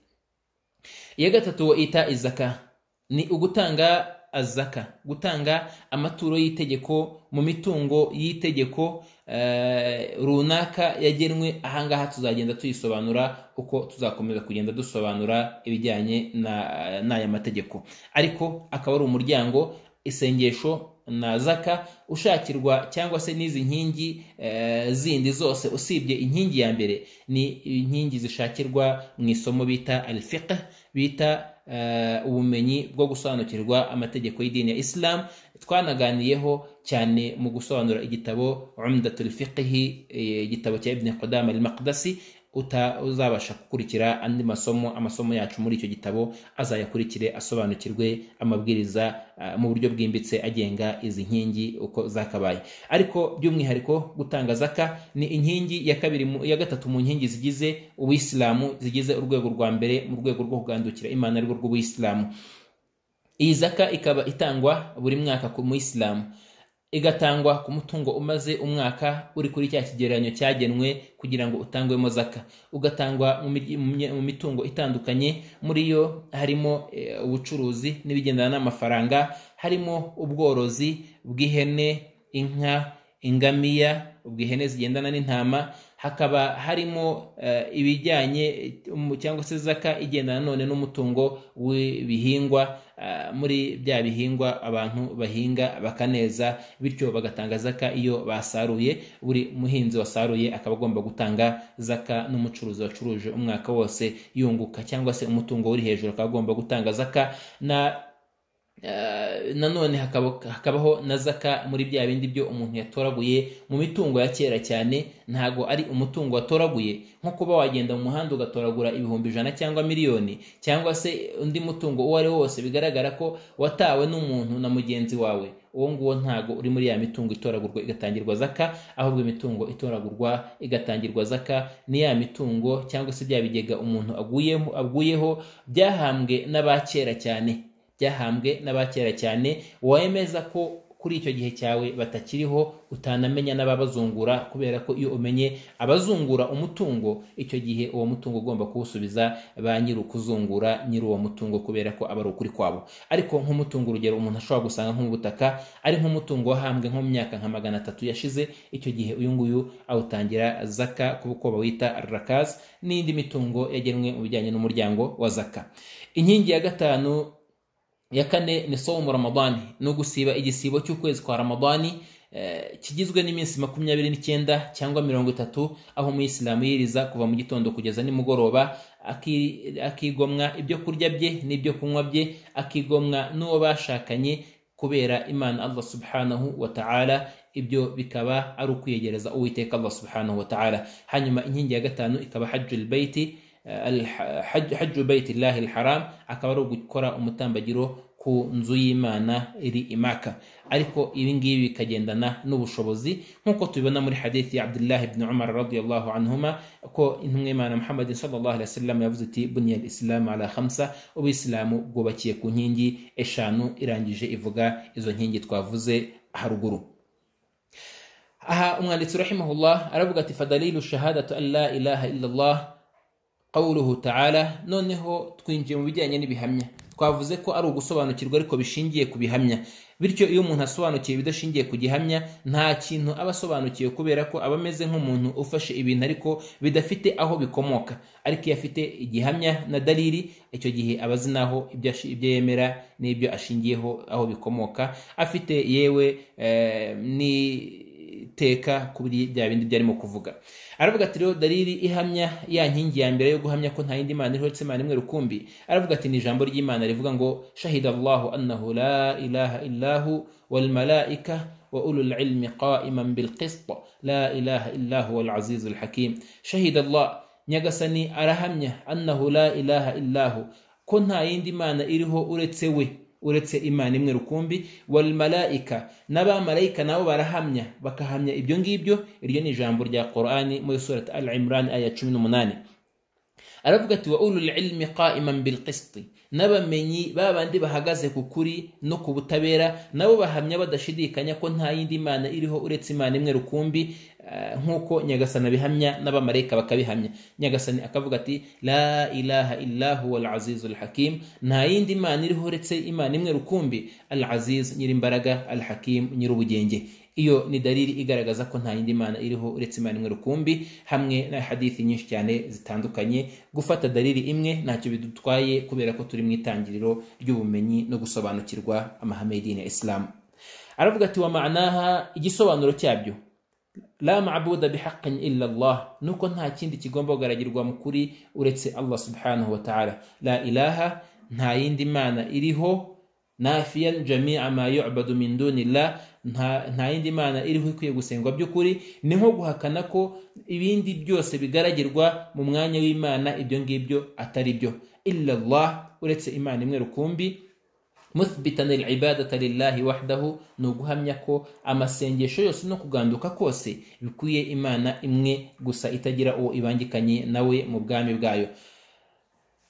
A: iya gatatu ita izaka ni ugutanga azaka gutanga amaturo y'itegeko mu mitungo y'itegeko runaka yagenwe ahangaha tuzagenda tuyisobanura uko tuzakomeza kugenda dusobanura ibijyanye n'aya mategeko ariko akaba ari umuryango isengesho na zaka ushakirwa cyangwa se n'izi nkingi zindi zose usibye inkingi ya mbere ni inkingi zishakirwa mu isomo bita alfiqh bita ubumenyi bwo gusobanukirwa amategeko y'idini ya isilamu twanaganiyeho cyane mu gusobanura igitabo umdatul fiqhi igitabo cya ibn qudama al maqdasi uzabasha gukurikira andi masomo amasomo yacu muri icyo gitabo azayakurikire asobanukirwe amabwiriza mu buryo bwimbitse agenga izi nkingi uko zakabaye ariko by'umwihariko gutanga zaka ni inkingi ya kabiri ya gatatu mu nkingi zigize ubuyisilamu zigize urwego rwa mbere mu rwego rwo kugandukira imana arirwo rw'ubuyisilamu iyi zaka ikaba itangwa buri mwaka ku muyisilamu igatangwa ku mutungo umaze umwaka uri kuri cya kigereranyo cyagenwe kugira ngo utangwemo zaka ugatangwa mu mitungo itandukanye muri yo harimo ubucuruzi n'ibigendana n'amafaranga harimo ubworozi bw'ihene inka ingamiya ubw'ihene zigendana n'intama hakaba harimo ibijyanye cyangwa se zaka igendana none n'umutungo w'ibihingwa muri bya bihingwa abantu bahinga bakaneza bityo bagatanga zaka iyo basaruye buri muhinzi wasaruye akaba agomba gutanga zaka n'umucuruzi wacuruje umwaka wose yunguka cyangwa se umutungo uri hejuru akaba agomba gutanga zaka na nanone hakabaho na zaka muri bya bindi byo umuntu yatoraguye mu mitungo ya kera cyane ntabwo ari umutungo watoraguye nko kuba wagenda mu muhanda ugatoragura ibihumbi ijana cyangwa miliyoni cyangwa se undi mutungo uwo ari wo wose bigaragara ko watawe n'umuntu na mugenzi wawe uwo nguwo ntago uri muri ya mitungo itoragurwa igatangirwa zaka ahubwo imitungo itoragurwa igatangirwa zaka ni ya mitungo cyangwa se bya bigega umuntu aguyeho byahambwe n'abakera cyane byahambwe n'abakera cyane wemeza ko kuri icyo gihe cyawe batakiriho utanamenya n'ababazungura kubera ko iyo umenye abazungura umutungo icyo gihe uwo mutungo ugomba kuwusubiza ba nyir'ukuzungura nyir'uwo mutungo kubera ko aba ari ukuri kwabo ariko nk'umutungo urugero umuntu ashobora gusanga nk'ubutaka ari nk'umutungo wahambwe nko mu myaka nka magana atatu yashize icyo gihe uyu nguyu awutangira zaka kuko bawita rakazi n'indi mitungo yagenwe mu bijyanye n'umuryango wa zaka inkingi ya gatanu ya kane ni somu ramadani ni ugusiba igisibo cy'ukwezi kwa ramadani kigizwe n'iminsi makumyabiri n'icyenda cyangwa mirongo itatu aho umuyisilamu yiriza kuva mu gitondo kugeza nimugoroba akigomwa ibyo kurya bye n'ibyo kunywa bye akigomwa n'uwo bashakanye kubera imana allah subhanahu wa ta'ala ibyo bikaba ari ukwiyegereza uwiteka allah subhanahu wa ta'ala hanyuma inkingi ya gatanu ikaba hajjul baiti hajju bayitillahi alharam akaba ari ugukora umutambagiro ku nzu y'imana iri imaka ariko ibi ngibi bikagendana n'ubushobozi nk'uko tubibona muri hadithi ya abdullah ibn umar radiyallahu anhuma ko intumwa imana muhammad sallallahu alaihi wasallam yavuze ati buniyal islam ala khamsa ubisilamu bwubakiye ku nkingi eshanu irangije ivuga izo nkingi twavuze haruguru aha umwanditsi rahimahullah aravuga ati fadalilu shahadatu an la ilaha illallah qawluhu ta'ala noneho twinjiye mu bijyanye n'ibihamya twavuze ko ari ugusobanukirwa ariko bishingiye ku bihamya bityo iyo umuntu asobanukiye ibidashingiye ku gihamya nta kintu aba asobanukiwe kubera ko aba ameze nk'umuntu ufashe ibintu ariko bidafite aho bikomoka ariko iyo afite igihamya na daliri icyo gihe aba azi n'aho ibyo yemera n'ibyo ashingiyeho aho bikomoka afite yewe n'iteka kuri bya bindi byarimo kuvuga aravuga ati rero dariri ihamya ya nkingi ya mbere yo guhamya ko nta yindi mana iriho uretse imana imwe rukumbi aravuga ati ni ijambo ry'imana rivuga ngo shahida allahu annahu la ilaha illahu walmalaika wa ulul ilmi qaiman bilqist la ilaha illahu walazizu alhakim shahida allah nyagasani arahamya annahu la ilaha illahu ko nta yindi mana iriho uretse we uretse imana imwe rukumbi wal malaika n'abamarayika nabo barahamya bakahamya ibyo ngibyo iryo ni ijambo rya Qur'ani muri surat al Imran aya 18 aravuga ati wa ulul ilmi qaiman bil qisti n'abamenyi babandi bahagaze ku kuri no ku butabera nabo bahamya badashidikanya ko nta yindi mana iriho uretse imana imwe rukumbi eh, nk'uko nyagasani abihamya n'abamarayika bakabihamya nyagasani akavuga ati la ilaha illa huwa al azizul hakim nta yindi mana iriho uretse imana imwe rukumbi al aziz nyirimbaraga al hakim nyirubugenge iyo ni dalili igaragaza ko nta yindi mana iriho uretse imana imwe rukumbi hamwe na hadithi nyinshi cyane zitandukanye gufata dalili imwe ntacyo bidutwaye kubera ko turi mu itangiriro ry'ubumenyi no gusobanukirwa amahame y'idini ya isilamu aravuga ati wa ma'anaha igisobanuro cyabyo la ma'buda bihaqin illa Allah nuko nta kindi kigomba kugaragirwa mu kuri uretse Allah subhanahu wa ta'ala la ilaha nta yindi mana iriho nafiyan jami'a ma yu'badu min dunillah nta nta yindi mana iriho ikwiye gusengwa by'ukuri ni nko guhakana ko ibindi byose bigaragirwa mu mwanya w'imana ibyo ngibyo atari byo illa Allah uretse imana imwe rukumbi muthbitan al-ibadata lillahi wahdahu ni uguhamya ko amasengesho yose no kuganduka kose bikwiye imana imwe gusa itagira uwo ibangikanye nawe mu bwami bwayo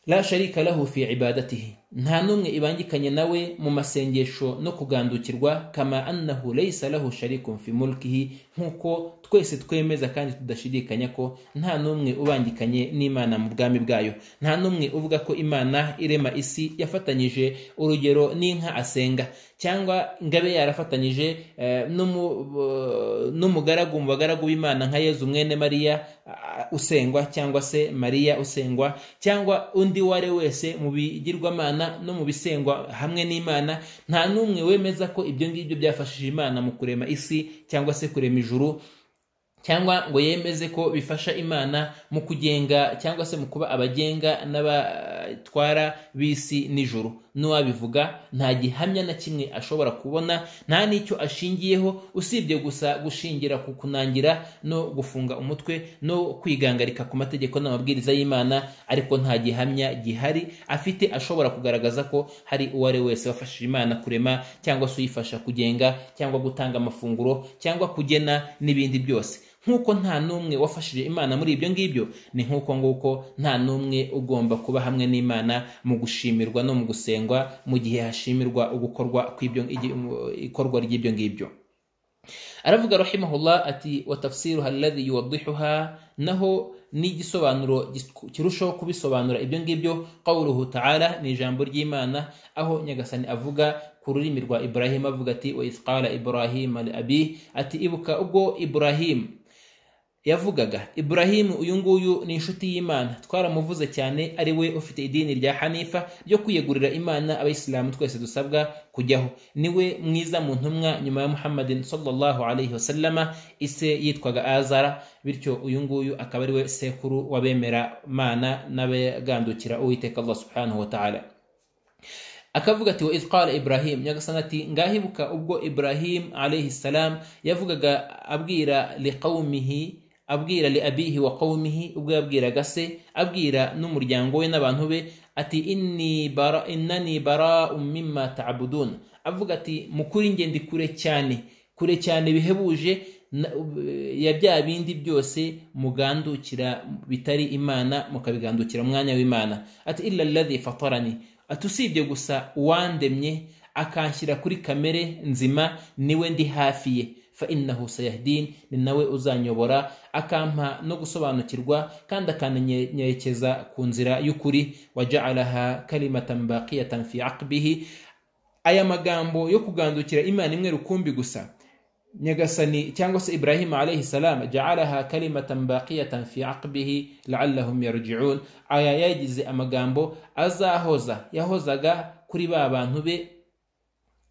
A: la sharika lahu fi ibadatihi nta n'umwe ibangikanye nawe mu masengesho no kugandukirwa kama annahu laysa lahu sharikun fi mulkihi nk'uko twese twemeza kandi tudashidikanya ko nta n'umwe ubangikanye n'imana mu bwami bwayo nta n'umwe uvuga ko imana irema isi yafatanyije urugero n'inka asenga cyangwa ngabe yarafatanyije eh, n'umu- eh, n'umugaragu mu bagaragu b'imana nka yezu mwene mariya ah, usengwa cyangwa se mariya usengwa cyangwa undi uwo ari we wese mu bigirwamana no mu bisengwa hamwe n'imana nta n'umwe wemeza ko ibyo ngibyo byafashije imana mu kurema isi cyangwa se kurema ijuru cyangwa ngo yemeze ko bifasha imana mu kugenga cyangwa se mu kuba abagenga n'abatwara b'isi n'ijoro n'uwabivuga nta gihamya na kimwe ashobora kubona nta n'icyo ashingiyeho usibye gusa gushingira ku kunangira no gufunga umutwe no kwigangarika ku mategeko n'amabwiriza y'imana ariko nta gihamya gihari afite ashobora kugaragaza ko hari uwo ari we wese wafashije imana kurema cyangwa se uyifasha kugenga cyangwa gutanga amafunguro cyangwa kugena n'ibindi byose nk'uko nta n'umwe wafashije imana muri ibyo ngibyo ni nk'uko nguko nta n'umwe ugomba kuba hamwe n'imana mu gushimirwa no mu gusengwa mu gihe hashimirwa ugukorwa kw'ibyo- igi- ikorwa ry'ibyo ngibyo aravuga rahimahullah ati wa tafsiruha alladhi yuwaddihuha naho ni igisobanuro gis- kirushaho kubisobanura ibyo ngibyo qawluhu ta'ala ni ijambo ry'imana aho nyagasani avuga ku rurimi rwa ibrahim avuga ati wa idh qala ibrahim li abi ati ibuka ubwo ibrahim yavugaga iburahimu uyu nguyu ni inshuti y'imana twaramuvuze cyane ari we ufite idini rya hanifa ryo kwiyegurira imana abayisilamu twese dusabwa kujyaho niwe mwiza mu ntumwa nyuma ya muhammadin sallallahu alayhi wasallama ise yitwaga azara bityo uyu nguyu akaba ari we sekuru w'abemera mana n'abagandukira uwiteka allah subhanahu wa ta'ala akavuga ati wa idh qala ibrahim nyagasani ati ngahibuka ubwo ibrahim alayhi salam yavugaga abwira liqaumihi abwira li abihi wa qaumihi ubwo yabwiraga se abwira n'umuryango we n'abantu be ati inni bara innani bara'un mimma ta'budun avuga ati mukuri nge ndi kure cyane kure cyane bihebuje na- ya bya bindi byose mugandukira bitari imana mukabigandukira mu mwanya w'imana ati illa alladhi fatarani ati usibye gusa uwandemye akanshyira kuri kamere nzima niwe ndi hafi ye fa innahu sayahdin ni nawe uzanyobora akampa no gusobanukirwa kandi akananyerekeza ku nzira y'ukuri wajaalaha kalimatan baqiyatan fi aqbihi aya magambo yo kugandukira imana imwe rukumbi gusa nyagasani cyangwa se ibrahima alayhi salam jaalaha kalimatan baqiyatan fi aqbihi laallahum yarjiun aya yagize amagambo azahoza yahozaga kuri ba bantu be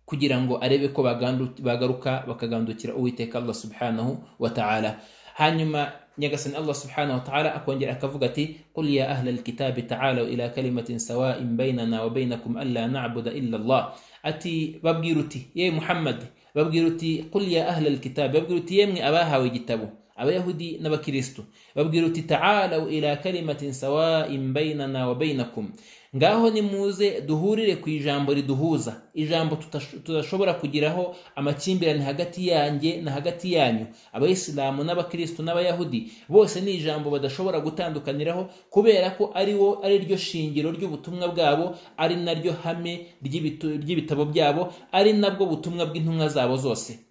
A: kugira ngo arebe ko bagandu- bagaruka bakagandukira uwiteka allah subhanahu wa ta'ala hanyuma nyagasani allah subhanahu wa ta'ala akongera akavuga ati qul ya ahla alkitabi ta'alau ila kalimatin sawa'in bainana wa bainakum alla na'buda illa allah ati babwira uti ye muhammad babwira uti qul ya ahla alkitabi babwira uti yemwe abahawe igitabo abayahudi n'abakirisitu babwira uti ta'alaw ila kalimatin sawa'in bainana wa bainakum ngaho nimuze duhurire ku ijambo riduhuza ijambo tutash- tudashobora kugiraho amakimbirane hagati yanjye na hagati yanyu abayisilamu n'abakirisitu n'abayahudi bose ni ijambo badashobora gutandukaniraho kubera ko ari wo ari ryo shingiro ry'ubutumwa bwabo ari naryo hame ry'ibitu- ry'ibitabo byabo ari nabwo butumwa bw'intumwa zabo zose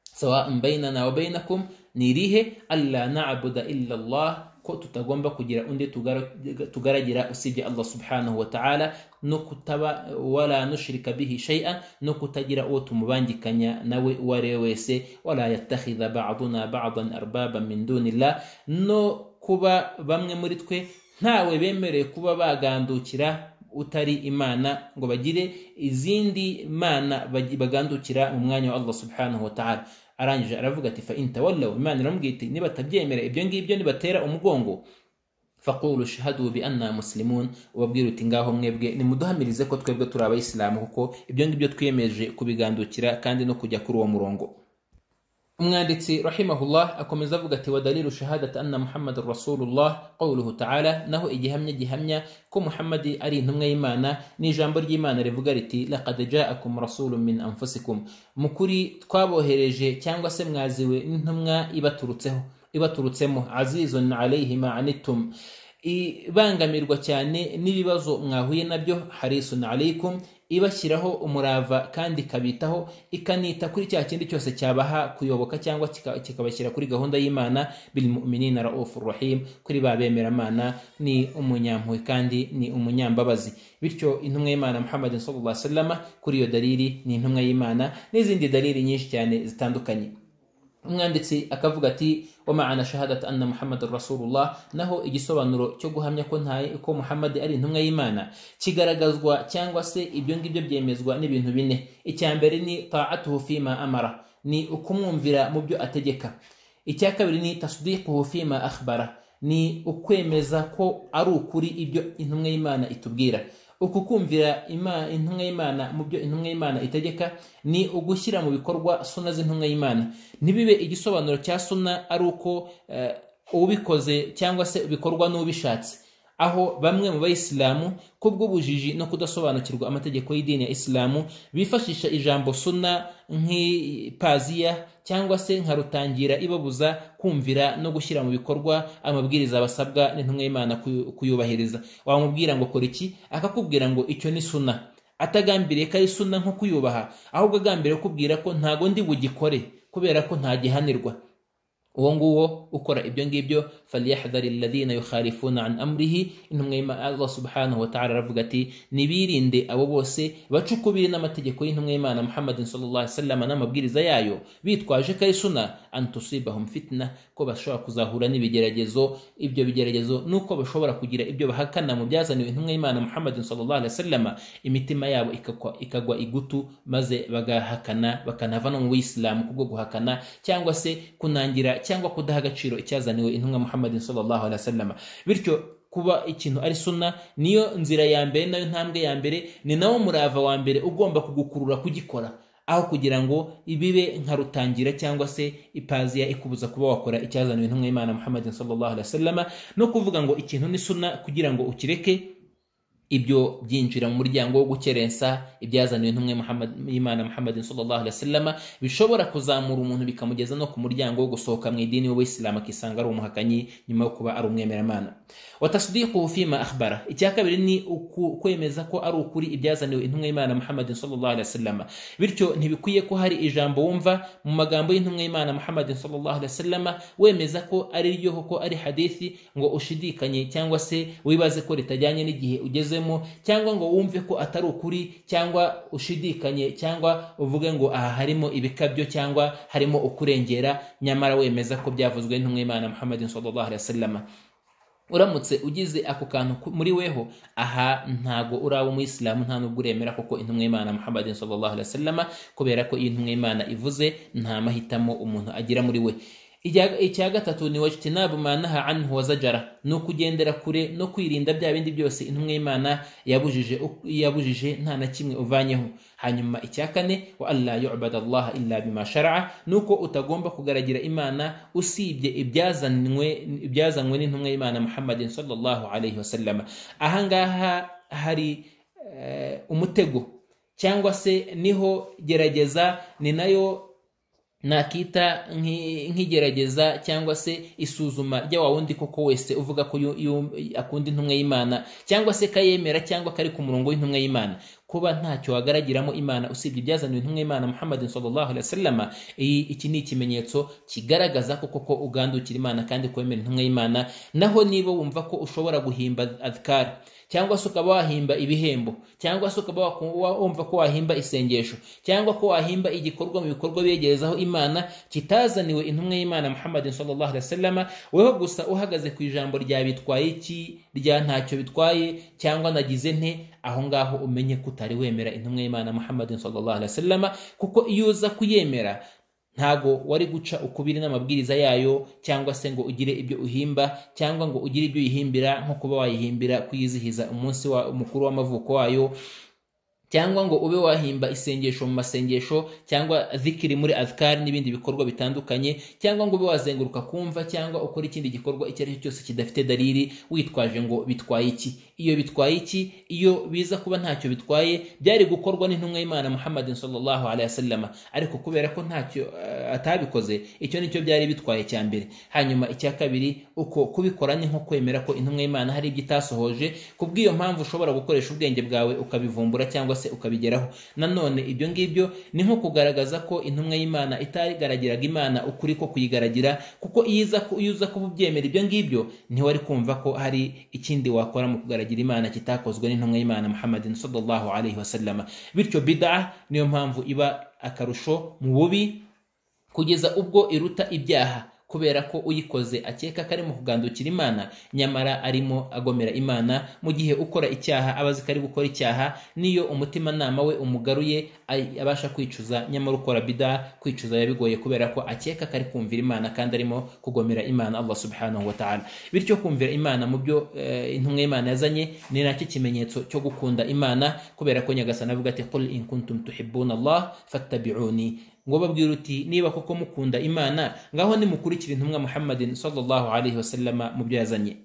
A: sawa bainana wa bainakum ni irihe alla na'buda illa Allah ko tutagomba kugira undi tugara- tugaragira usibye Allah subhanahu wa ta'ala no kutaba wala nushrika bihi shay'an no kutagira uwo tumubangikanya nawe uwo ari we wese wala yattakhidha ba'duna ba'dan arbaban min dunillah no kuba bamwe muri twe ntawe bemerewe kuba bagandukira utari imana ngo bagire izindi mana bagi- bagandukira mu mwanya wa Allah subhanahu wa ta'ala arangije aravuga ati fa intawallaw imana iramubwira iti nibatabyemera ibyo ngibyo nibatera umugongo faqulu shahadu bi anna muslimun ubabwira uti ngaho mwebwe nimuduhamirize ko twebwe turi abayisilamu kuko ibyo ngibyo twiyemeje kubigandukira kandi no kujya kuri uwo murongo umwanditsi rahimahullah akomeza avuga ati wadalilu shahadat anna muhammadan rasulullah qawluhu taala naho igihamya gihamya ko muhammadi ari intumwa y'imana ni ijambo ry'imana rivuga riti laqad jaakum rasulun min anfusikum mu kuri twabohereje cyangwa se mwaziwe n'intumwa ibaturutseho ibaturutsemo azizun alayhi ma anittum ibangamirwa cyane n'ibibazo mwahuye nabyo harisun alaikum ibashyiraho umurava kandi ikabitaho ikanita kuri cya kindi cyose cyabaha kuyoboka cyangwa kika- kikabashyira kuri gahunda y'imana bilmuminina raufu rahim kuri ba bemeramana ni umunyampuhwe kandi ni umunyambabazi bityo intumwa y'imana muhammadin sallallahu alaihi wasallam kuri iyo dalili ni intumwa y'imana n'izindi dalili nyinshi cyane zitandukanye umwanditsi akavuga ati wamana shahadat anna muhammad rasulullah naho igisobanuro cyo guhamya ko nta ko muhammad ari intumwa y'imana kigaragazwa cyangwa se ibyo ngibyo byemezwa n'ibintu bine icya mbere ni taatuhu fima amara ni ukumwumvira mu byo ategeka icya kabiri ni tasdiquhu fima akhbara ni ukwemeza ko ari ukuri ibyo intumwa y'imana itubwira uku kumvira Ima- intumwa y'imana mu byo intumwa y'imana itegeka ni ugushyira mu bikorwa suna z'intumwa y'imana ntibibe igisobanuro cya suna ari uko eh, ubikoze cyangwa se bikorwa n'ubishatse aho bamwe mu bayisilamu kubw'ubujiji no kudasobanukirwa amategeko y'idini ya isilamu bifashisha ijambo suna nk'ipaziya cyangwa se nka rutangira ibabuza kumvira no gushyira mu bikorwa amabwiriza basabwa n'intumwa y'imana kuyu- kuyubahiriza wamubwira ngo kora iki akakubwira ngo icyo ni suna atagambiriye ko ari suna nko kuyubaha ahubwo agambiriye kukubwira ko ntago ndi bugikore kubera ko ntagihanirwa uwo nguwo ukora ibyo ngibyo falyahdhari alladhina yukhalifuna an amrihi intumwa y'Imana- allah subhanahu wa ta'ala aravuga ati nibirinde abo bose baca ukubiri n'amategeko y'intumwa y'imana muhammadin sallallahu alaihi wasallam n'amabwiriza yayo bitwaje ko ari suna an tusibahum fitna ko bashobora kuzahura n'ibigeragezo ibyo bigeragezo nuko bashobora kugira ibyo bahakana mu byazaniwe intumwa y'imana muhammadin sallallahu alaihi wasallam imitima yabo ikakwa- ikagwa igutu maze bagahakana bakanava no mu buyisilamu kubwo guhakana cyangwa se kunangira cyangwa kudaha agaciro icyazaniwe intumwa muhammadin sallallahu alaihi wasallam bityo kuba ikintu ari suna niyo nzira ya mbere nayo ntambwe ya mbere ni nawo murava wa mbere ugomba kugukurura kugikora aho kugira ngo ibibe nka rutangira cyangwa se ipaziya ikubuza kuba wakora icyazaniwe intumwa y'imana muhammadin sallallahu alaihi wasallam no kuvuga ngo ikintu ni suna kugira ngo ukireke ibyo byinjira mu muryango wo gukerensa ibyazaniwe n'umwe y'imana muhammadin sallallahu alaihi wasallam bishobora kuzamura umuntu bikamugeza no ku muryango wo gusohoka mu idini w'isilamu akisanga ari umuhakanyi nyuma yo kuba ari umwemeramana watasdiquhu fima akhbara icya kabiri ni uku- kwemeza ko ari ukuri ibyazaniwe intumwa y'imana muhammadin sallallahu alaihi wasallam bityo ntibikwiye ko hari ijambo wumva mu magambo y'intumwa y'imana muhammadin sallallahu alaihi wasallam wemeza ko ari ryo koko ari hadithi ngo ushidikanye cyangwa se wibaze ko ritajyanye n'igihe ugezemo cyangwa ngo wumve ko atari ukuri cyangwa ushidikanye cyangwa uvuge ngo aha harimo ibikabyo cyangwa harimo ukurengera nyamara wemeza ko byavuzwe n'intumwa y'imana muhammadin sallallahu alaihi wasallam uramutse ugize ako kantu ku- muri weho aha ntago urawe umuyisilamu nta nubwo uremera kuko intumwa y'imana muhammadin sallallahu alaihi wasallam kubera ko iyo intumwa y'imana ivuze nta mahitamo umuntu agira muri we Ijya- icya gatatu ni wajtinabu ma naha anhu wa zajara ni ukugendera kure no kwirinda bya bindi byose intumwa y'imana yabujije uko- yabujije nta na kimwe uvanyeho hanyuma icya kane wa alla yubada allah illa bima sharaa ni uko utagomba kugaragira imana usibye ibyazanywe ibyazanywe n'intumwa y'imana muhammadin sallallahu alayhi wasallama ahangaha hari eh, umutego cyangwa se niho gerageza ni nayo nakita nk'i- nk'igerageza cyangwa se isuzuma rya wa wundi koko wese uvuga ko yu- yu- akunda intumwa y'imana cyangwa se kayemera cyangwa kari ku murongo w'intumwa y'imana kuba ntacyo wagaragiramo imana usibye ibyazaniwe intumwa y'imana muhammadin sallallahu alaihi wasallam iyi- iki ni ikimenyetso kigaragaza ko koko ugandukira imana kandi kwemera intumwa y'imana naho niba wumva ko ushobora guhimba adhkar cyangwa se ukaba wahimba ibihembo cyangwa se ukaba waku- wa- wumva ko wahimba isengesho cyangwa ko wahimba igikorwa mu bikorwa begerezaho imana kitazaniwe intumwa y'imana muhammadin sallallahu alaihi wasallama weho gusa uhagaze ku ijambo rya bitwaye iki rya ntacyo bitwaye cyangwa nagize nte aho ngaho umenye ko utari wemera intumwa y'imana muhammadin sallallahu alaihi wasallama kuko iyo uza kuyemera ntago wari guca ukubiri n'amabwiriza yayo cyangwa se ngo ugire ibyo uhimba cyangwa ngo ugire ibyo uyihimbira nko kuba wayihimbira kuyizihiza umunsi wa, mukuru w'amavuko wayo cyangwa ngo ube wahimba isengesho mu masengesho cyangwa zikiri muri azkari n'ibindi bikorwa bitandukanye cyangwa ngo ube wazenguruka kumva cyangwa ukora ikindi gikorwa icyo ari cyo cyose kidafite dalili witwaje ngo bitwaye iki iyo bitwaye iki iyo biza kuba ntacyo bitwaye byari gukorwa n'intumwa y'imana muhammadin sallallahu alaihi wasallam ariko kubera ko ntacyo eh, atabikoze icyo nicyo byari bitwaye cya mbere hanyuma icya kabiri uko kubikora ni nko kwemera ko intumwa y'imana hari ibyo itasohoje kubw'iyo mpamvu ushobora gukoresha ubwenge bwawe ukabivumbura cyangwa se ukabigeraho nanone ibyo ngibyo ni nko kugaragaza ko intumwa y'imana itagaragiraga imana ukuri ko kuyigaragira kuko iyo iza ku- iyo uza kuba ubyemera ibyo ngibyo ntiwari kumva ko hari ikindi wakora mu kugaragira imana kitakozwe n'intumwa y'imana muhammadin sallallahu alaihi wasallama bityo bida niyo mpamvu iba akarusho mu bubi kugeza ubwo iruta ibyaha kubera ko uyikoze akeka ko arimo kugandukira imana nyamara arimo agomera imana mu gihe ukora icyaha aba azi ko ari gukora icyaha niyo umutimanama we umugaruye ay- abasha kwicuza nyamara ukora bida kwicuza yabigoye kubera ko akeka ko ari kumvira imana kandi arimo kugomera imana allah subhanahu wa ta'ala bityo kumvira imana mu byo eh, intumwa y'imana yazanye ni nacyo kimenyetso cyo gukunda imana kubera ko nyagasani avuga ati qul in kuntum tuhibbuna allah fattabi'uni ngo babwira uti niba koko mukunda imana ngaho nimukurikira intumwa muhammadin sallallahu alaihi wasallama mu byo yazanye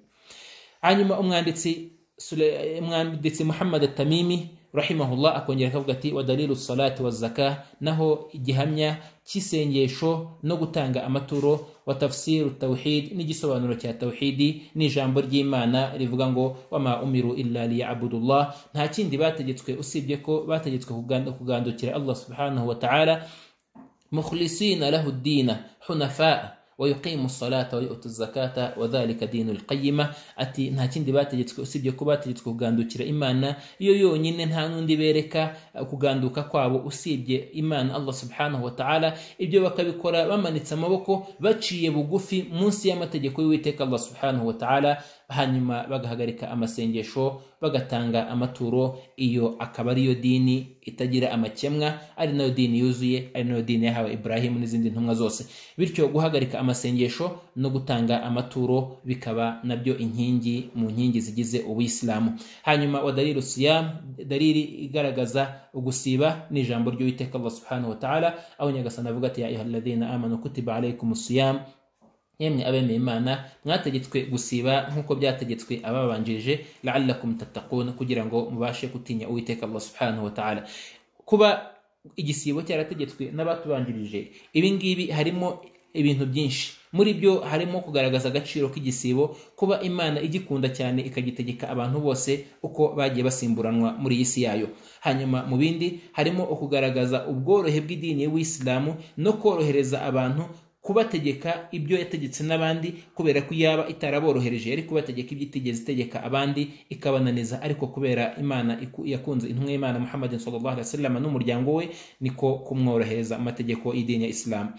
A: hanyuma umwanditsi Sule- umwanditsi muhammad atamimi rahimahullah akongera akavuga ati wadalilu salati wazaka naho igihamya cy'isengesho no gutanga amaturo wa tafsiru tawhid n'igisobanuro cya tawhidi n'ijambo ry'imana rivuga ngo wama umiru illa liyabudullah nta kindi bategetswe usibye ko bategetswe kuganda- kugandukira allah subhanahu wa ta'ala مخلصين له الدين حنفاء ويقيم الصلاة ويؤتي الزكاة وذلك دين القيمة ati nta kindi bategetswe usibye ko bategetswe kugandukira imana iyo yonyine nta n'undi bereka eh, kuganduka kwabo usibye imana allah subhanahu wa ta'ala ibyo bakabikora bamanitse amaboko baciye bugufi munsi y'amategeko y'uwiteka allah subhanahu wa ta'ala hanyuma bagahagarika amasengesho bagatanga amaturo iyo akaba ariyo dini itagira amakemwa ari nayo dini yuzuye ari nayo dini yahawe ibrahimu n'izindi ntumwa zose bityo guhagarika amasengesho no gutanga amaturo bikaba nabyo inkingi mu nkingi zigize ubuyisilamu hanyuma wa dalilu siyam dalili igaragaza ugusiba ni ijambo ry'uwiteka allah subhanahu wa ta'ala aho nyagasani avuga ati ya ayuha alladhina amanu kutiba alaykum siyam yemwe abemeye imana mwategetswe gusiba nk'uko byategetswe ababanjirije la'allakum tattaqun kugira ngo mubashe gutinya uwiteka allah subhanahu wa ta'ala kuba igisibo cyarategetswe n'abatubanjirije ibi ngibi harimo ibintu byinshi muri byo harimo kugaragaza agaciro k'igisibo kuba imana igikunda cyane ikagitegeka abantu bose uko bagiye basimburanwa muri iyi si yayo hanyuma mu bindi harimo ukugaragaza ubworohe bw'idini y'uwisilamu no korohereza abantu kubategeka ibyo yategetse n'abandi kubera ko yaba itaraborohereje yari kubategeka ibyo itigeze itegeka abandi ikabananiza ariko kubera imana iku- yakunze intumwa y'imana muhammadin sallallahu alaihi wasallam n'umuryango we niko kumworohereza amategeko y'idini ya isilamu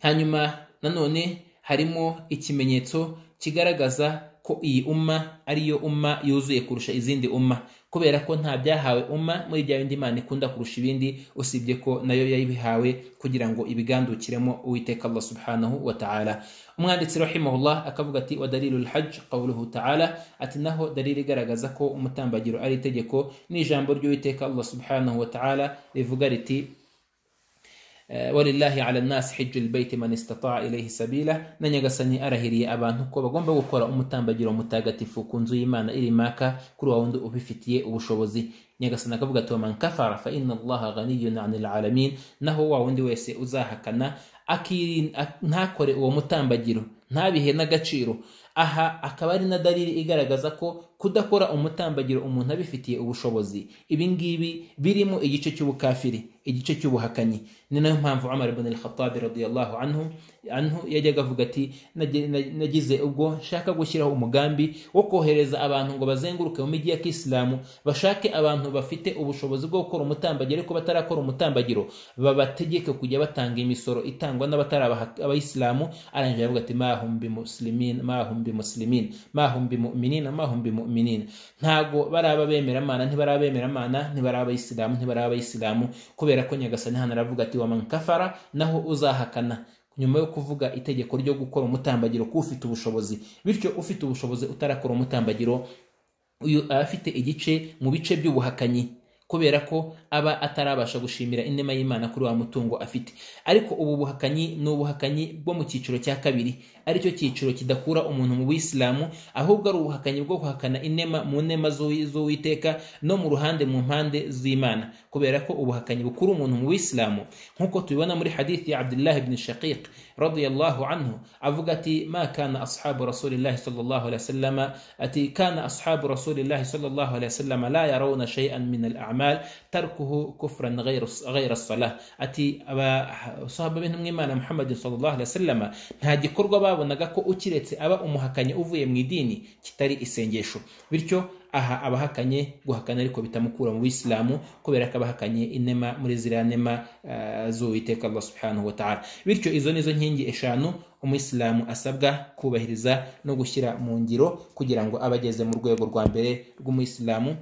A: hanyuma nanone harimo ikimenyetso kigaragaza ko iyi umma ariyo umma yuzuye kurusha izindi umma kubera ko nta byahawe umma muri bya bindi imana ikunda kurusha ibindi usibye ko nayo yabihawe kugira ngo ibigandukiremo uwiteka allah subhanahu wa ta'ala umwanditsi rahimahullah akavuga ati wa dalilu lhaj qawluhu taala ati naho dalili igaragaza ko umutambagiro ari itegeko ni ijambo ry'uwiteka allah subhanahu wa taala rivuga riti walillahi ala nnasi hijju lbeiti man istataa ilayhi sabila na nyagasani arahiriye abantu ko bagomba gukora umutambagiro mutagatifu ku nzu y'imana iri maka kuri wa wundi ubifitiye ubushobozi nyagasani akavuga ati waman kafara fa inna allaha ghaniyun ani lalamin naho wa wundi wese uzahakana ntakore uwo mutambagiro ntabihe n'agaciro aha akaba ari na dalili igaragaza ko kudakora umutambagiro umuntu abifitiye ubushobozi ibi ngibi birimo igice cy'ubukafiri igice cy'ubuhakanyi ni nayo mpamvu umar ibn al-khattabi radiyallahu anhu anhu yajyaga avuga ati nagize ubwo nshaka gushyiraho umugambi wo kohereza abantu ngo bazenguruke mu mijyi ya kisilamu bashake abantu bafite ubushobozi bwo gukora umutambagiro ariko batarakora umutambagiro babategeke kujya batanga imisoro itangwa n'abatari abayisilamu arangije aravuga ati mahum bimuslimin mahum bimuslimin mahum bimuminina mahum bimuminina ntago baraba bemeramana ntibaraba bemeramana ntibaraba abayisilamu ntibaraba abayisilamu kubera ko nyagasani hano aravuga ati wa mankafara naho uzahakana nyuma yo kuvuga itegeko ryo gukora umutambagiro ko ufite ubushobozi bityo ufite ubushobozi utarakora umutambagiro uyu aba afite igice mu bice by'ubuhakanyi kubera ko aba atarabasha gushimira inema y'imana kuri wa mutungo afite ariko ubu buhakanyi ni ubuhakanyi bwo mu cyiciro cya kabiri aricyo cyiciro kidakura umuntu mu buyisilamu ahubwo ari ubuhakanyi bwo guhakana inema mu nema z'uwiteka no mu ruhande mu mpande z'imana kubera ko ubuhakanyi bukura umuntu mu buyisilamu nk'uko tubibona muri hadithi ya abdullahi bin shaqiq radiyallahu anhu avuga ati ma kana ashabu rasulillahi sallallahu alaihi wasallam ati kana ashabu rasulillahi sallallahu alaihi wasallam la yarawna shay'an min al الأعمال تركه كفرا غير غير الصلاة أتي أبا صحابة منهم إيمان محمد صلى الله عليه وسلم nta gikorwa babonaga ko ukiretse aba umuhakanyi uvuye mu idini kitari isengesho bityo aha abahakanye guhakana ariko bitamukura mu bisilamu kubera ko abahakanye inema muri ziriya nema z'uwiteka allah subhanahu wa ta'ala bityo izo nizo nkingi eshanu umuyisilamu asabwa kubahiriza no gushyira mu ngiro kugira ngo abe ageze mu rwego rwa mbere rw'umuyisilamu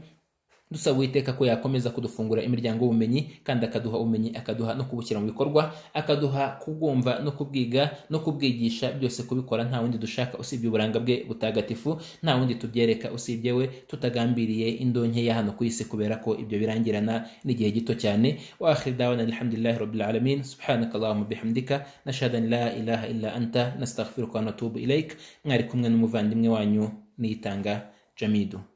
A: dusaba uwiteka ko yakomeza kudufungura imiryango y'ubumenyi kandi akaduha ubumenyi akaduha no kubushyira mu bikorwa akaduha kubwumva no kubwiga no kubwigisha byose kubikora nta wundi dushaka usibye uburanga bwe butagatifu nta wundi tubyereka usibye we tutagambiriye indonke ya hano ku isi kubera ko ibyo birangirana n'igihe gito cyane wa akhir dawana alhamdulillahi rabbil alamin subhanaka allahumma bihamdika nashhadu an la ilaha illa anta nastaghfiruka wa natubu ilaik mwari kumwe n'umuvandimwe wanyu niyitanga jamidu